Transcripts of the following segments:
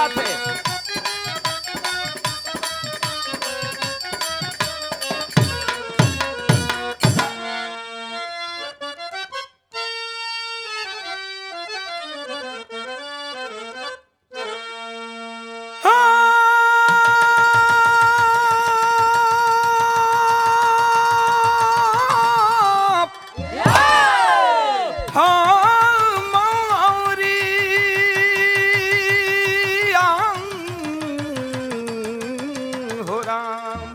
बात है हाँ हाँ मौरी आंग हो राम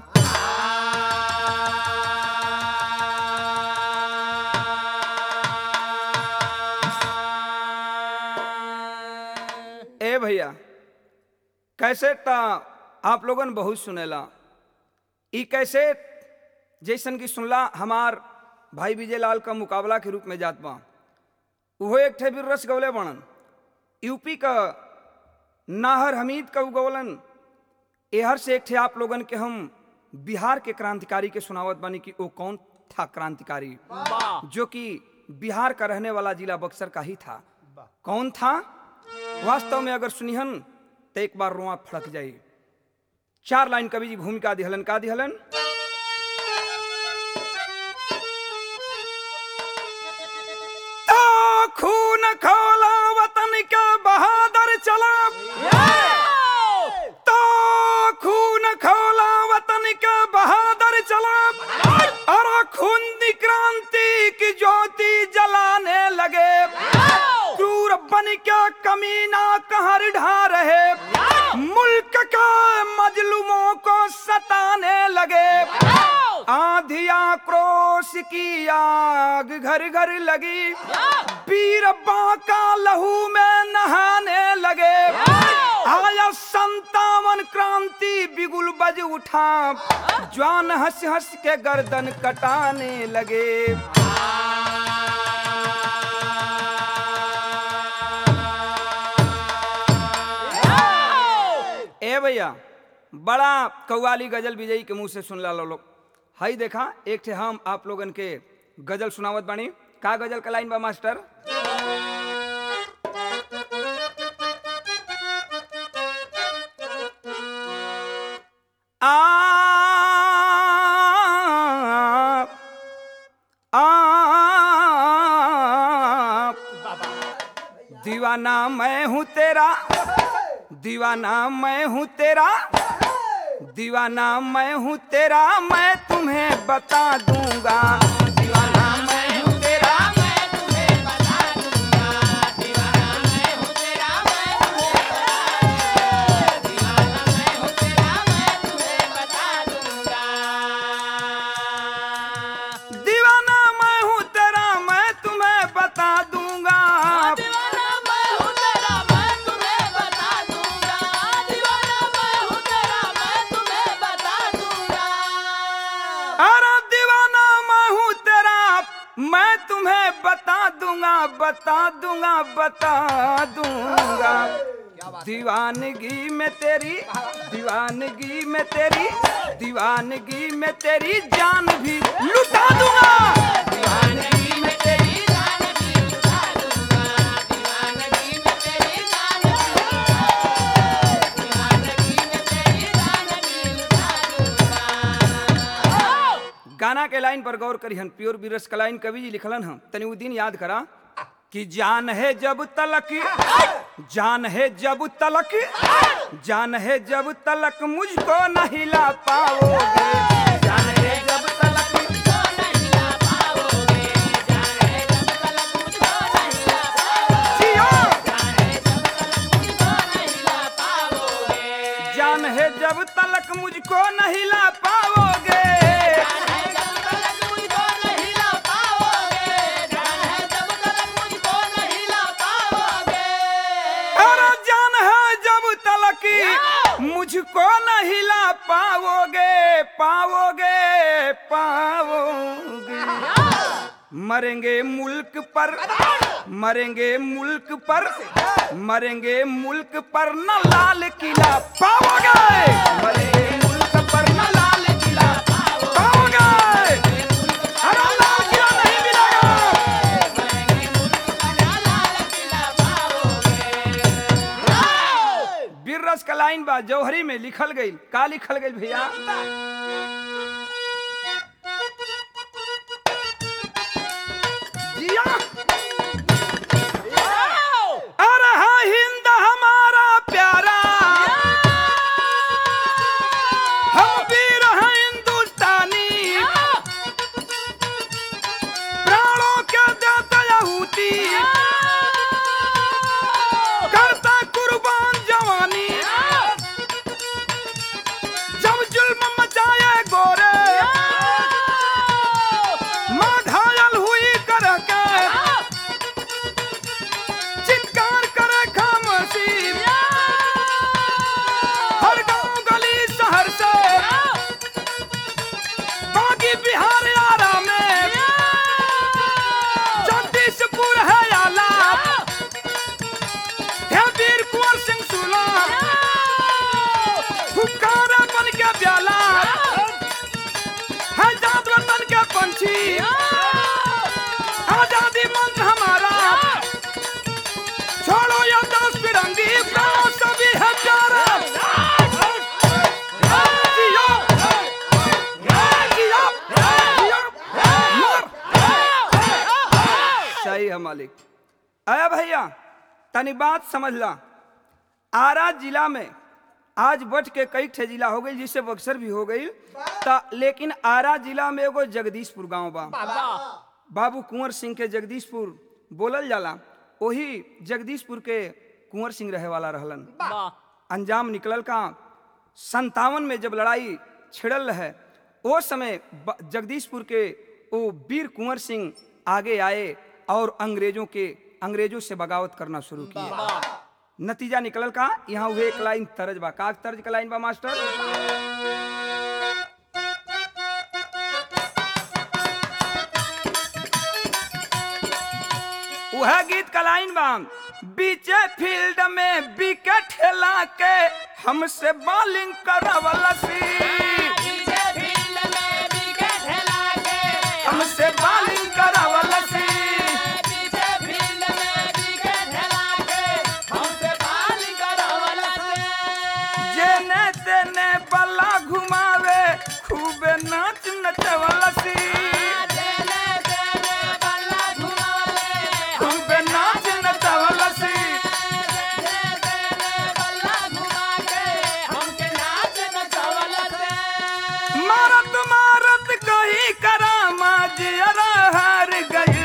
ए भैया कैसे ता आप लोगन बहुत सुनेला ई कैसे जैसन की सुनला हमार भाई विजय लाल का मुकाबला के रूप में जात बा उहो एक ठे भी रस गौले बनन यूपी का नाहर हमीद का गौलन एहर से एक ठे आप लोगन के हम बिहार के क्रांतिकारी के सुनावत बानी कि वो कौन था क्रांतिकारी जो कि बिहार का रहने वाला जिला बक्सर का ही था कौन था वास्तव में अगर सुनिहन तो एक बार रुआ फड़क जाई चार लाइन कवि जी भूमिका दिहलन का दिहलन तो खून खोला वतन के बहादुर चला तो खून खोला वतन के बहादुर चला और खून दी क्रांति की ज्योति जलाने लगे क्रूर बन के कमीना कहर ढा रहे मुल्क के मजलूमों को सताने लगे आधिया क्रोश की आग घर घर लगी वीर बांका लहू में नहाने लगे आया संतावन क्रांति बिगुल बज उठा जवान हंस हंस के गर्दन कटाने लगे ए भैया बड़ा कव्वाली गजल विजयी के मुंह से सुन ला लो लोग हई देखा एक थे हम आप लोगन के गजल सुनावत बानी का गजल का लाइन बा मास्टर आप आप दीवाना मैं हूँ तेरा दीवाना मैं हूँ तेरा दीवाना मैं हूँ तेरा मैं तुम्हें बता दूंगा दीवाना मैं हूँ तेरा मैं तुम्हें बता दूंगा दीवाना मैं हूँ तेरा मैं तुम्हें दीवाना मैं हूँ तेरा मैं तुम्हें बता दूंगा दीवाना मैं हूँ तेरा मैं तुम्हें बता दूंगा दीवाना मैं हूँ तेरा मैं तुम्हें बता दूंगा दीवाना मैं हूँ तेरा मैं तुम्हें बता दूंगा अरे दीवाना मैं हूँ तेरा मैं तुम्हें बता दूंगा बता दूंगा बता दूंगा दीवानगी में तेरी दीवानगी में तेरी दीवानगी में तेरी जान भी लुटा दूंगा दीवानगी में तेरी जान भी लुटा दूंगा दीवानगी में तेरी जान भी दीवानगी में तेरी जान भी लुटा दूंगा गाना के लाइन पर गौर करिहन प्योर बीरस का लाइन कवि जी लिखलन हम तनी उ दिन याद करा कि जान है जब तलक जान है जब तलक जान है जब तलक मुझको न हिला पाओगे जान है जब तलक जियो। जान है जब तलक मुझको न हिला पाओगे अरे जान है जब तलक मुझको न हिला पाओगे पाओगे पाओगे मरेंगे मुल्क पर मरेंगे मुल्क पर मरेंगे मुल्क पर न लाल किला पाओगे मरेंगे मुल्क पर न लाल किला पाओगे अरे लाल किला नहीं मिलेगा वीर लाइन बा जौहरी में लिखल गई का लिखल गई भैया जिया अरे हाँ हिंद हमारा प्यारा हम वीर हैं हिंदुस्तानी प्राणों के देते यहूदी करता कुर्बान जवानी जब जुल्म मचाए गोरे माँ घायल हुई कर के चित्कार करे खामोशी हर गांव गली शहर से बागी बिहार आरा में जगदीशपुर है आला है वीर कुंवर सिंह सुला फुकारा बन के ब्याला है जात वतन के पंछी आजादी मंत्र हमारा छोड़ो ये दस फिरंगी प्राण सभी है प्यारा जियो, जियो, जियो, मर। सही है मालिक अरे भैया तनी बात समझ ला आरा जिला में आज बच के कई ठे जिला हो गई जिससे बक्सर भी हो गई ता लेकिन आरा जिला में एगो जगदीशपुर गांव बा बाबू कुंवर सिंह के जगदीशपुर बोलल जाला वही जगदीशपुर के कुंवर सिंह रहे वाला रहलन अंजाम निकलल का संतावन में जब लड़ाई छिड़ल रहे वो समय ब- जगदीशपुर के वो वीर कुंवर सिंह आगे आए और अंग्रेजों के अंग्रेजों से बगावत करना शुरू किया नतीजा निकलल का यहाँ हुए एक लाइन तर्ज बा का तर्ज का लाइन बा मास्टर वह गीत का लाइन बा बीचे फील्ड में विकेट हिला के हमसे बॉलिंग करवलसी हमसे बॉलिंग करवलसी जेने तेने बल्ला घुमावे खूबे नाच नचवलसी खूबे नाच नचवलसी मारत मारत कहीं करामा जियरा हार गई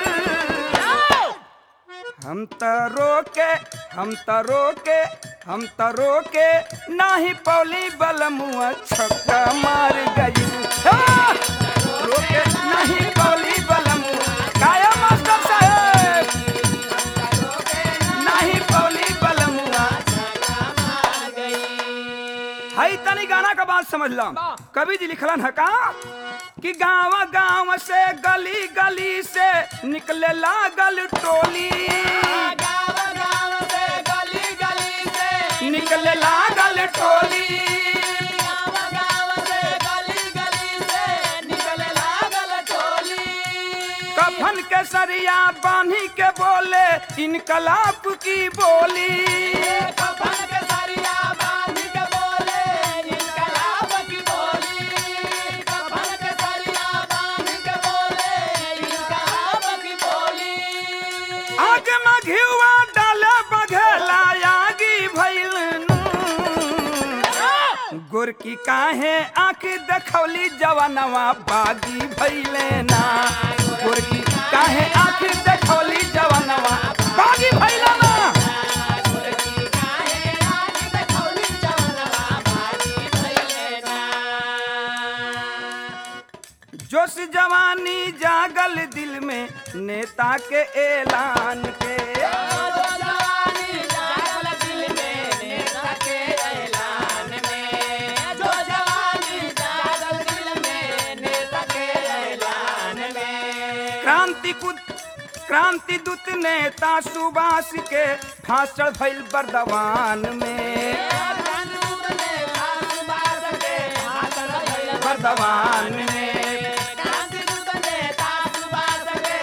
हम त रोके हम त रोके हम त रोके नाही पौली बलमुआ छक्का मार गई हाँ! रोके नहीं पौली बलमुआ काया मास्टर साहेब नहीं पौली बलमुआ हई तनी गाना का बात समझ ला कवि जी लिखलन है का कि गांव गांव से गली गली से निकले लागल टोली निकले लागल टोली कफन के सरिया बांधी के बोले इनकलाब की बोली आग में घिवा डाले बघेला आगी भइल गोरकी काहे आंख देखौली जवानवा बागी भइले ना गोरकी काहे आंख देखौली जवानवा बागी भइले ना जोश जवानी जागल दिल में नेता के ऐलान के क्रांति कुद क्रांति दूत नेता सुभाष के फांसल भइल बर्दवान में बर्दवान में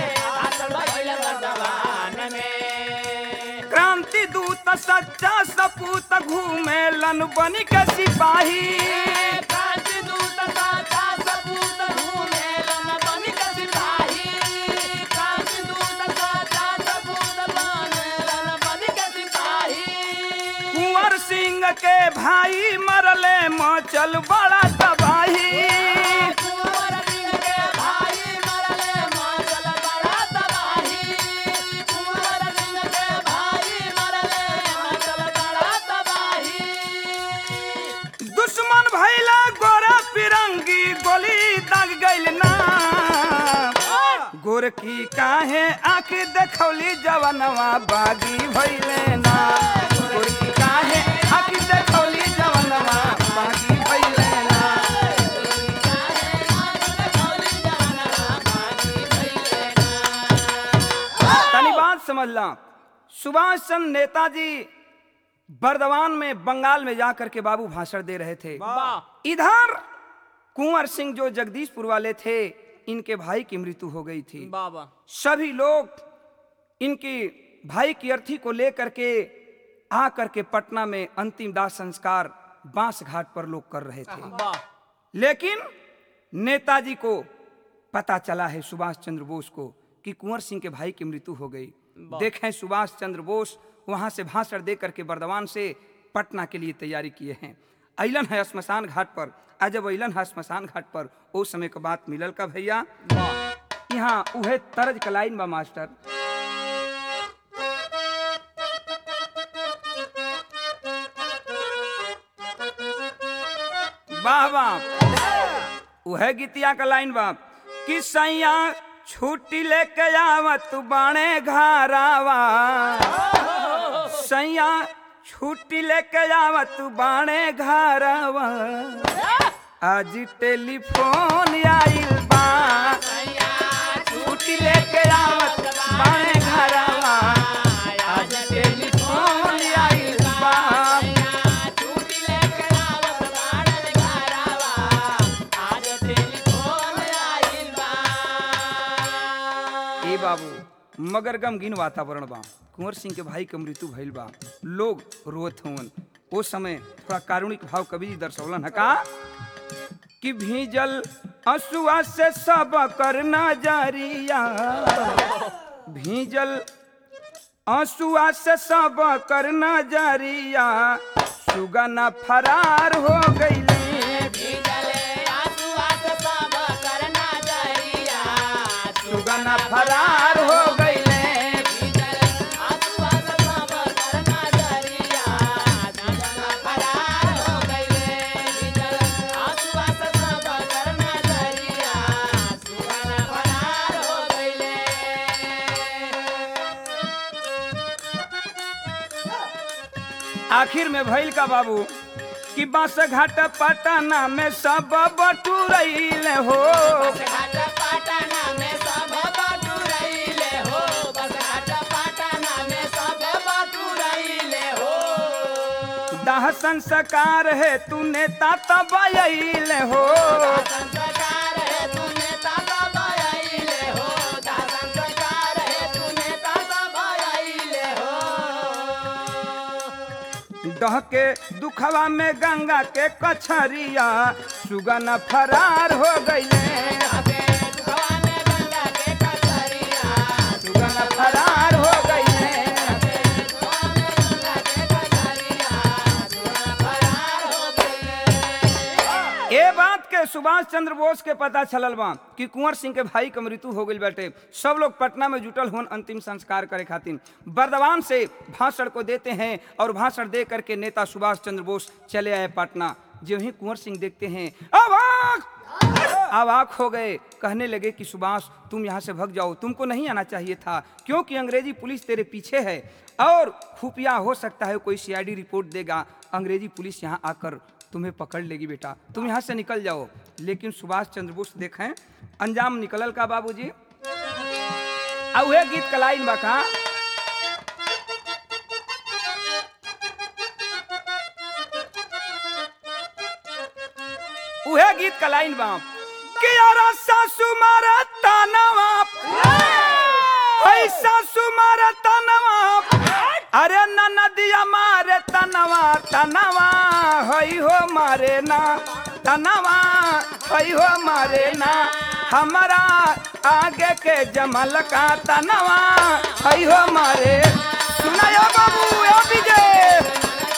क्रांति दूत सच्चा सपूत घूमे लन बनी के सिपाही कांचीदूत साचा सपूत घूमेलन बनिक सिपाही। कांचीदूत साचा सपूत बनेलन बनिक सिपाही। कुंवर सिंह के भाई मरले मचल बड़ा तबाही कुंवर सिंह के भाई मरले मचल बड़ा तबाही। कुंवर सिंह के भाई मरले मचल बड़ा तबाही। दुश्मन भैला गोरा पिरंगी गोली दाग गइल ना गोरकी काहे आँख देखौली जवनवा बागी भइले ना गोरकी काहे आँख देखौली जवनवा बागी भइले ना तनी बात समझला सुभाष चंद्र नेताजी बर्दवान में बंगाल में जाकर के बाबू भाषण दे रहे थे वाह इधर कुंवर सिंह जो जगदीशपुर वाले थे इनके भाई की मृत्यु हो गई थी बाबा सभी लोग इनकी भाई की अर्थी को लेकर के आ करके पटना में अंतिम दाह संस्कार बांस घाट पर लोग कर रहे थे वाह लेकिन नेताजी को पता चला है सुभाष चंद्र बोस को कि कुंवर सिंह के भाई की मृत्यु हो गई देखें सुभाष चंद्र बोस वहां से भाषण दे करके बर्दवान से पटना के लिए तैयारी किए हैं अलन है श्मशान घाट पर आज जब अलन है श्मशान घाट पर ओ समय का बात मिलल का भैया वाह यहाँ उहे तरज का लाइन बा मास्टर वाह वाह उहे गीतिया का लाइन बा कि सैया छुट्टी लेके आवत बाणे घरावा सैया छुट्टी लेके आवत बाणे घरावा आज टेलीफोन आइल बा छुट्टी लेके आवत बाणे घरवा आज टेलीफोन आइल बा ए बाबू मगर गमगीन वातावरण बा कुंवर सिंह के भाई के मृत्यु भइल बा लोग रोत हवन ओ समय थोड़ा कारुणिक भाव कवि जी दर्शौलन है का कि भीजल असुआ से सब कर नजरिया भीजल आंसुआ से सब कर नजरिया सुगना फरार हो गईले सुगना फरार हो गईले आखिर में भइल का बाबू कि बांस घाट पटना में सब बटुरैले हो दाह संस्कार है तू नेता तब अइले हो संस्कार है तूने ताता बयाइले हो दा संस्कार है तूने ताता बयाइले हो डह के दुखवा में गंगा के कछरिया सुगन फरार हो गईले आगे दुखवा में गंगा के कचरिया सुगन फरार हो गईले दुखवा में गंगा के कचरिया दुआ फरार हो गई ए बात के सुभाष चंद्र बोस के पता चलल बा कि कुंवर सिंह के भाई के मृत्यु हो गई बाटे सब लोग पटना में जुटल होन अंतिम संस्कार करे खातिर बर्दवान से भाषण को देते हैं और भाषण दे करके नेता सुभाष चंद्र बोस चले आए पटना जो ही कुंवर सिंह देखते हैं अवाक अवाक हो गए कहने लगे कि सुभाष तुम यहाँ से भग जाओ तुमको नहीं आना चाहिए था क्योंकि अंग्रेजी पुलिस तेरे पीछे है और खुफिया हो सकता है कोई सीआईडी रिपोर्ट देगा अंग्रेजी पुलिस यहाँ आकर तुम्हें पकड़ लेगी बेटा तुम यहाँ से निकल जाओ लेकिन सुभाष चंद्र बोस देखें अंजाम निकलल का बाबूजी आ उहे गीत का लाइन बा का उहे गीत का लाइन बा कि यार सासू मारा तानवा ऐ सासू मारा तानवा अरे न नदिया मारे तन जवानवा तनवा हई हो मारे ना तनवा हई हो मारे ना हमारा आगे के जमल का तनवा हई हो मारे सुनायो बाबू ओ विजय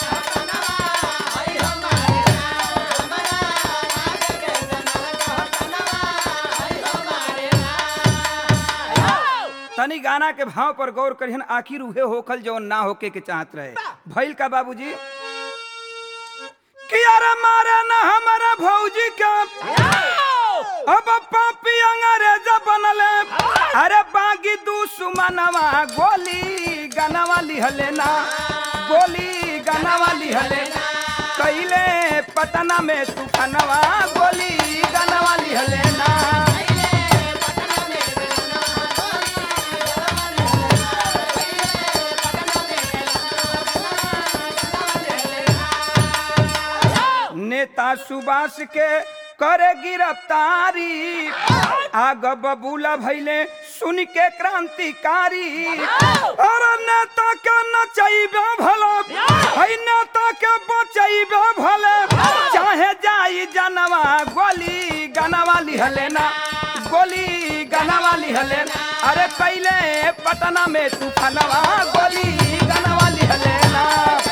तनी गाना के भाव पर गौर करिहन आखिर उहे होखल जौन ना होके के चाहत रहे भइल का बाबूजी कि अरे मारे ना हमारा भौजी का अब पापी अंग्रेज बनले अरे बागी दुश्मनवा गोली गनवा लिहले ना गोली गनवा लिहले कैले पटना में तूफानवा गोली गनवा लिहले ना नेता सुभाष के करे गिरफ्तारी आग बबूला भैले सुन के क्रांतिकारी अरे नेता के नचैबे भला है नेता के बचैबे भले चाहे जाई जनवा गोली गनवा लिहले ना गोली गनवा लिहले ना अरे पहले पटना में तूफानवा गोली गनवा लिहले ना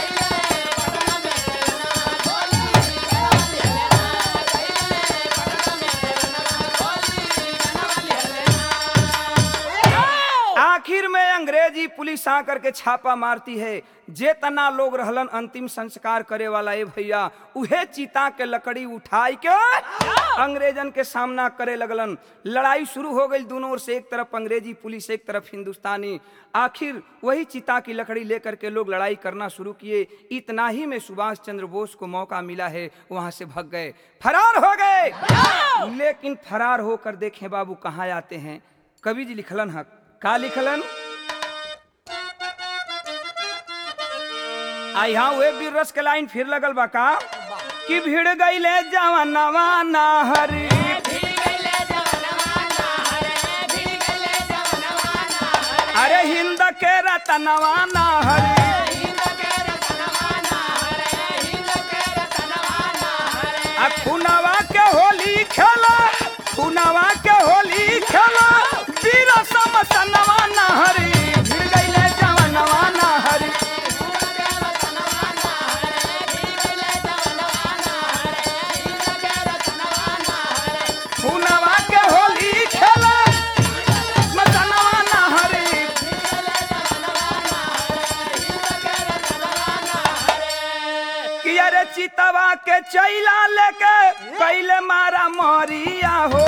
आखिर में अंग्रेजी पुलिस आकर के छापा मारती है जे तना लोग रहलन अंतिम संस्कार करे वाला ए भैया उहे चीता के लकड़ी उठाई के अंग्रेजन के सामना करे लगलन लड़ाई शुरू हो गई दोनों ओर से एक तरफ अंग्रेजी पुलिस एक तरफ हिंदुस्तानी आखिर वही चीता की लकड़ी लेकर के लोग लड़ाई करना शुरू किए इतना ही में सुभाष चंद्र बोस को मौका मिला है वहां से भग गए फरार हो गए लेकिन फरार होकर देखें बाबू कहाँ आते हैं कवि जी लिखलन हक का लिखलन आ यहाँ हुए वीर रस के लाइन फिर लगल बा का कि भीड़ गईले जवानवा नाहरी अरे हिंद के रतनवा नाहरी आ खुनवा के होली खेला खुनवा के होली खेला वीर समसनवा नाहरी भीड़ गईले जवानवा नाहरी खुनवा के होली खेला मसनवा नाहरी कि अरे चितवा के चैला लेके पहले मारा मोरिया हो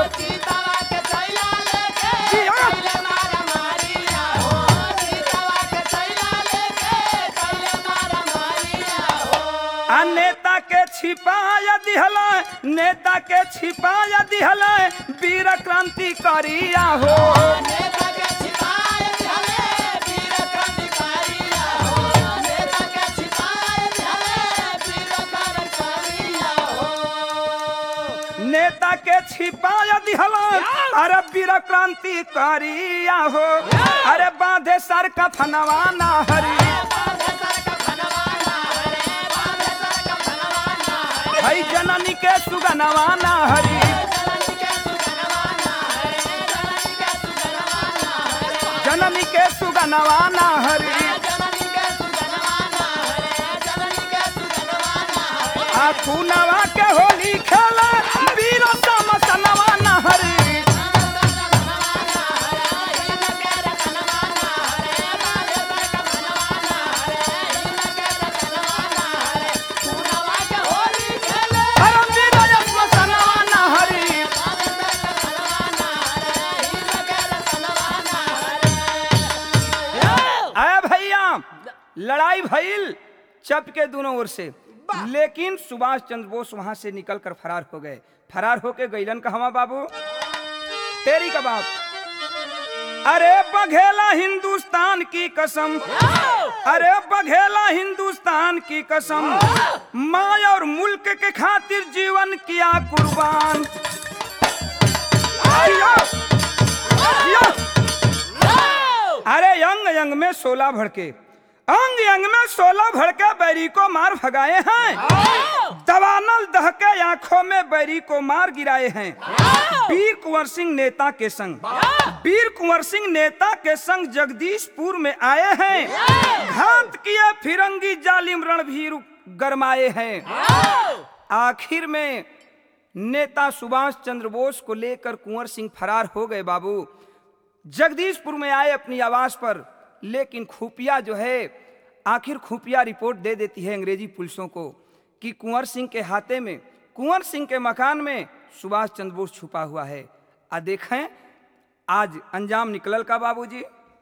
आ नेता के छिपाया दिहला नेता के छिपाया दिहला वीर क्रांति करिया हो नेता के छिपाया दिहला अरे वीर क्रांति करिया हो अरे बांधे सर का फनवा ना हरी हई जननी के सुगनवा ना हरी जननी के सुगनवा ना हरी आ खुनवा के होली खेला वीर समसनवा ना हरी हरम वीर समसनवा ना हरी आया भैया लड़ाई भइल चप के दोनों ओर से लेकिन सुभाष चंद्र बोस वहां से निकल कर फरार हो गए फरार होके गईलन कहवा बाबू तेरी का बाप अरे बघेला हिंदुस्तान की कसम अरे बघेला हिंदुस्तान की कसम माँ और मुल्क के खातिर जीवन किया कुर्बान जिया, जिया। अरे यंग यंग में सोलह भड़के अंग अंग में सोलह भड़के बैरी को मार भगाए हैं दवानल दहके आंखों में बैरी को मार गिराए हैं वीर कुंवर सिंह नेता के संग वीर कुंवर सिंह नेता के संग जगदीशपुर में आए हैं घात किए फिरंगी जालिम रणभीर गरमाए हैं आखिर में नेता सुभाष चंद्र बोस को लेकर कुंवर सिंह फरार हो गए बाबू जगदीशपुर में आए अपनी आवाज पर लेकिन खुफिया जो है आखिर खुफिया रिपोर्ट दे देती है अंग्रेजी पुलिसों को कि कुंवर सिंह के हाथे में कुंवर सिंह के मकान में सुभाष चंद्र बोस छुपा हुआ है आ देखें आज अंजाम निकलल का बाबूजी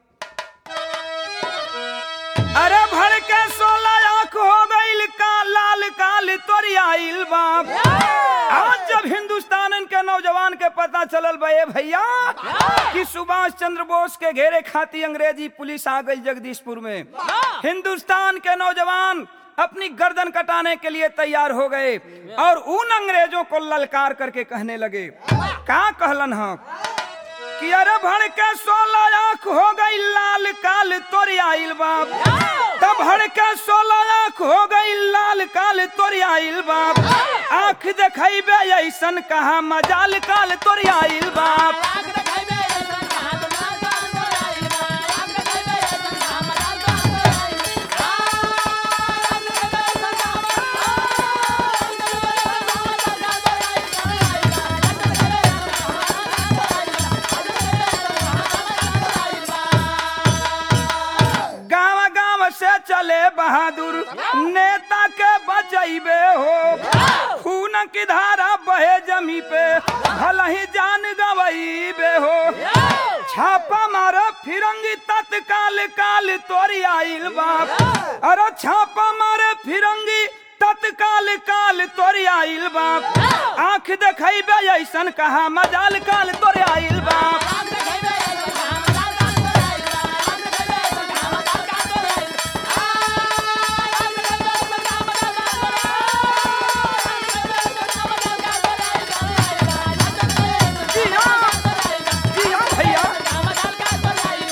अरे भर के सोलह आंख हो गईल का लाल काल तोरी आइल बाप आज जब हिंदुस्तान के नौजवान के पता चलल बे भैया कि सुभाष चंद्र बोस के घेरे खाती अंग्रेजी पुलिस आ गई जगदीशपुर में हिंदुस्तान के नौजवान अपनी गर्दन कटाने के लिए तैयार हो गए और उन अंग्रेजों को ललकार करके कहने लगे का कहलन हम कि अरे भड़ के सोलह आंख हो गई लाल काल तोरी आइल बाप तब भड़ के सोलह आंख हो गई लाल काल तोरी आइल बाप आंख देखेबे ऐसन कहा मजाल काल तोरी आइल बाप आग देखाइबे ऐसन कहाँ तो मजाल काल तोर आइल बा। आग देखाइबे ऐसन कहाँ मजाल काल तोर आइल बा। आग देखाइबे ऐसन कहाँ मजाल- आग देखाइबे ऐसन कहाँ मजाल काल तोर आइल बा। आग देखाइबे ऐसन कहाँ मजाल काल तोर आइल बा। आग देखाइबे ऐसन कहाँ मजाल काल तोर आइल बा। गांव गांव से चले बहादुर नेता के बचैबे हो खून की धारा बहे जमी पे भला ही जान गवैबे हो छापा मारो फिरंगी तत्काल काल तोरी आइल बाप अरे छापा मारे फिरंगी तत्काल काल तोरी आइल बाप आंख देखेबे ऐसन कहा मजाल काल तोरे आइल बाप आग देखाइबे ऐसन कहाँ मजाल काल तोर आइल बा। आग देखाइबे ऐसन कहाँ मजाल काल तोर आइल बा। आग देखाइबे ऐसन कहाँ मजाल काल तोर आइल बा। आग देखाइबे ऐसन कहाँ मजाल काल तोर आइल बा। आग देखाइबे ऐसन जी कहाँ हाँ मजाल काल तोर आइल बा। जी हाँ भैया कहाँ मजाल काल तोर आइल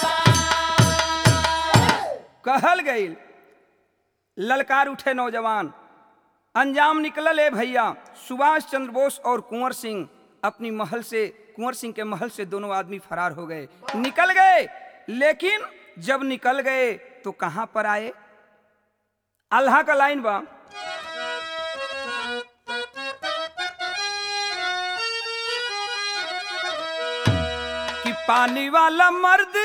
बा। कहल गई ललकार उठे नौजवान अंजाम निकलल है भैया सुभाष चंद्र बोस और कुंवर सिंह अपनी महल से कुंवर सिंह के महल से दोनों आदमी फरार हो गए निकल गए लेकिन जब निकल गए तो कहां पर आए अल्लाह का लाइन बा कि पानी वाला मर्द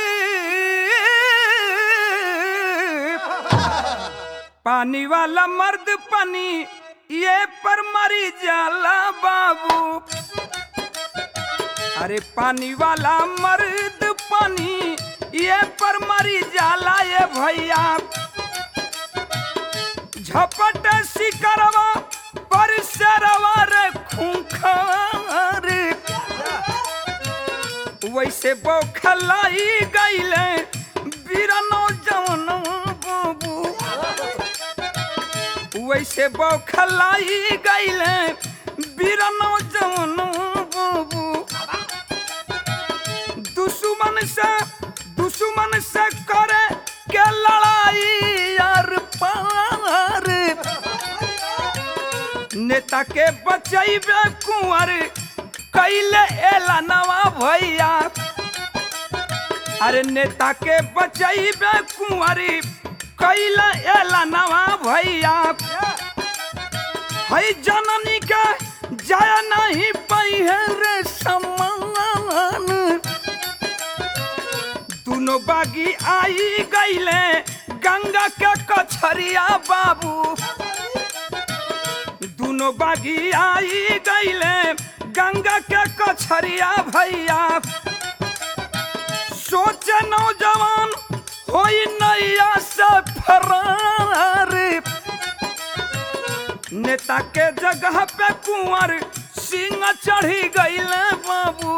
पानी वाला मर्द पानी ये पर मरी जाला बाबू अरे पानी वाला मर्द पानी ये पर मरी जाला ये भैया झपट सिकरवा पर सरवा रे खूंखार वैसे बौखलाई गईले बीरनो जवन बाबू वैसे बौखलाई गईले बीरनो जवन बाबू दुश्मन से दुश्मन से करे के लड़ाई यार पार नेता के बचैबे कुंवर कैले एला नवा भैया अरे नेता के बचैबे कुंवरी कैले एला नवा भैया है जननी के जय नहीं पहिए रे समान दोनों बागी आई गईले गंगा के कछरिया बाबू दोनों बागी आई गईले गंगा के कछरिया भैया सोचे नौजवान होई नैया से फरार नेता के जगह पे कुंवर सिंह चढ़ी गईले बाबू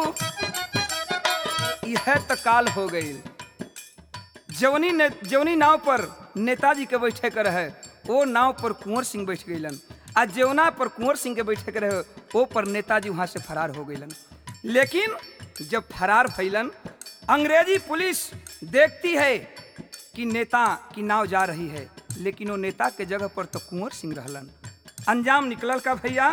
यह तो काल हो गई जवनी ने जवनी नाव पर नेताजी के बैठे कर है वो नाव पर कुंवर सिंह बैठ गईलन आ जवना पर कुंवर सिंह के बैठे के रहे वो पर नेताजी वहां से फरार हो गईलन लेकिन जब फरार भइलन अंग्रेजी पुलिस देखती है कि नेता की नाव जा रही है लेकिन वो नेता के जगह पर तो कुंवर सिंह रहलन अंजाम निकलल का भैया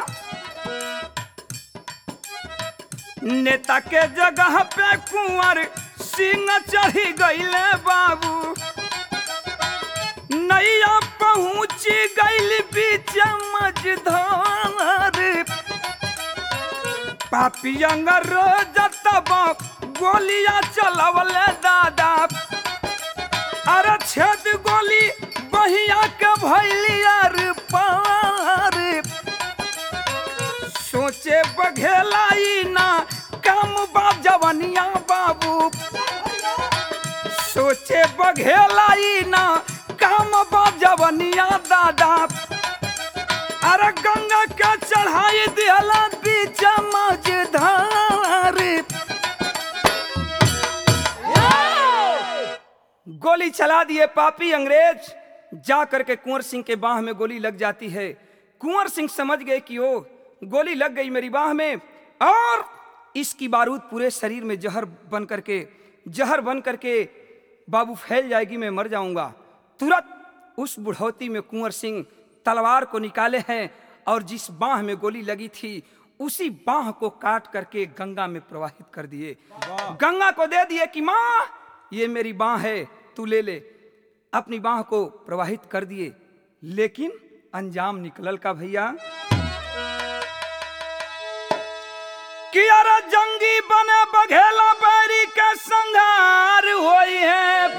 नेता के जगह पे कुंवर सिंह चढ़ी गईले बाबू नैया पहुंची गईल बीच मझधार पापी अंग्रेज तब गोलियां चलवले दादा अरे छेद गोली बहिया के भैलियार पार सोचे बघेलाई ना काम बा जवनिया बाबू सोचे बघेलाई ना काम बा जवनिया दादा अरे गंगा के चढ़ाई दिहला बीच मझधार गोली चला दिए पापी अंग्रेज जा करके कुंवर सिंह के बाह में गोली लग जाती है कुंवर सिंह समझ गए कि ओ गोली लग गई मेरी बाह में और इसकी बारूद पूरे शरीर में जहर बन करके जहर बन करके बाबू फैल जाएगी मैं मर जाऊंगा तुरंत उस बुढ़ौती में कुंवर सिंह तलवार को निकाले हैं और जिस बाह में गोली लगी थी उसी बाह को काट करके गंगा में प्रवाहित कर दिए गंगा को दे दिए कि माँ ये मेरी बाह है तू ले ले अपनी बाह को प्रवाहित कर दिए लेकिन अंजाम निकलल का भैया कि अरे जंगी बने बघेला बैरी के संघार होई है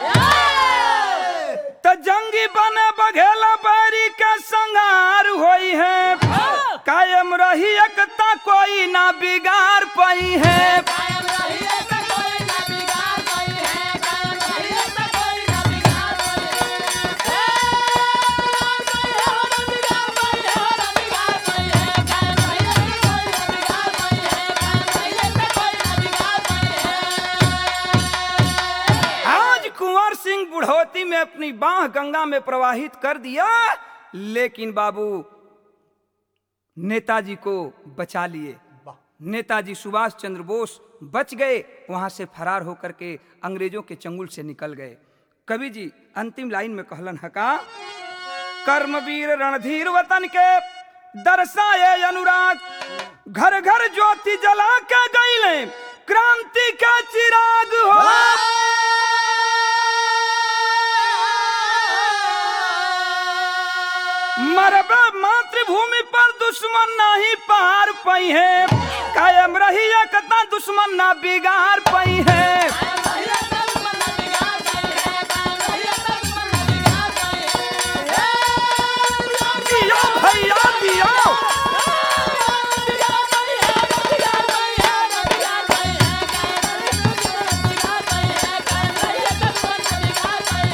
तो जंगी बने बघेला बैरी के संघार होई है कायम रही एकता कोई ना बिगाड़ पाई है कायम रही ऐसा कोई ना बिगाड़ कोई है कायम रही ऐसा कोई ना बिगाड़ कोई है हो ना बिगाड़ कोई है हो ना बिगाड़ कोई है कायम रही ऐसा कोई ना बिगाड़ कोई है कायम रही ऐसा कोई ना बिगाड़ कोई है आज कुंवर सिंह बुढ़ौती में अपनी बाह गंगा में प्रवाहित कर दिया लेकिन बाबू नेताजी को बचा लिए नेताजी सुभाष चंद्र बोस बच गए वहां से फरार होकर के अंग्रेजों के चंगुल से निकल गए कवि जी अंतिम लाइन में कहलन हका कर्मवीर रणधीर वतन के दर्शाए अनुराग घर घर ज्योति जला के गईले क्रांति का चिराग हो मरबे मातृभूमि पर दुश्मन नहीं पार पई है कायम रही एकता दुश्मन ना बिगाड़ पई है कायम रही ऐसा दुश्मन ना बिगाड़ कोई है कायम रही ऐसा दुश्मन ना बिगाड़ कोई है दियो भैया दियो बिगाड़ कोई है ना बिगाड़ कोई है ना बिगाड़ कोई है कायम रही ऐसा दुश्मन ना बिगाड़ कोई है कायम रही ऐसा दुश्मन ना बिगाड़ कोई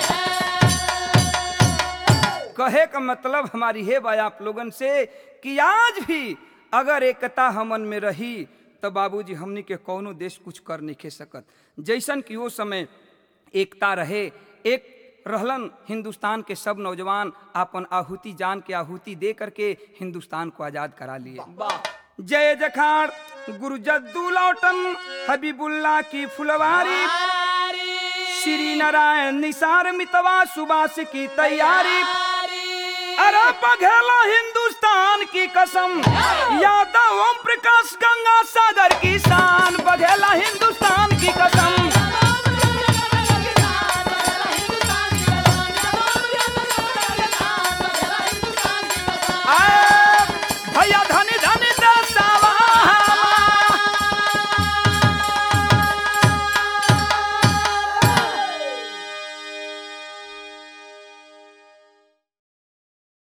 है कहे का मतलब हमारी है भाई आप लोगन से कि आज भी अगर एकता हमन में रही तो बाबूजी हमनी के कौनो देश कुछ कर नहीं खे सकत जैसन कि वो समय एकता रहे एक रहलन हिंदुस्तान के सब नौजवान अपन आहुति जान के आहुति दे करके हिंदुस्तान को आजाद करा लिए जय जखाड़ गुरु जद्दू लौटन हबीबुल्ला की फुलवारी श्री नारायण निसार मितवा सुबास की तैयारी अरे बघेला हिंदुस्तान की कसम यादव ओम प्रकाश गंगा सागर की शान बघेला हिंदुस्तान की कसम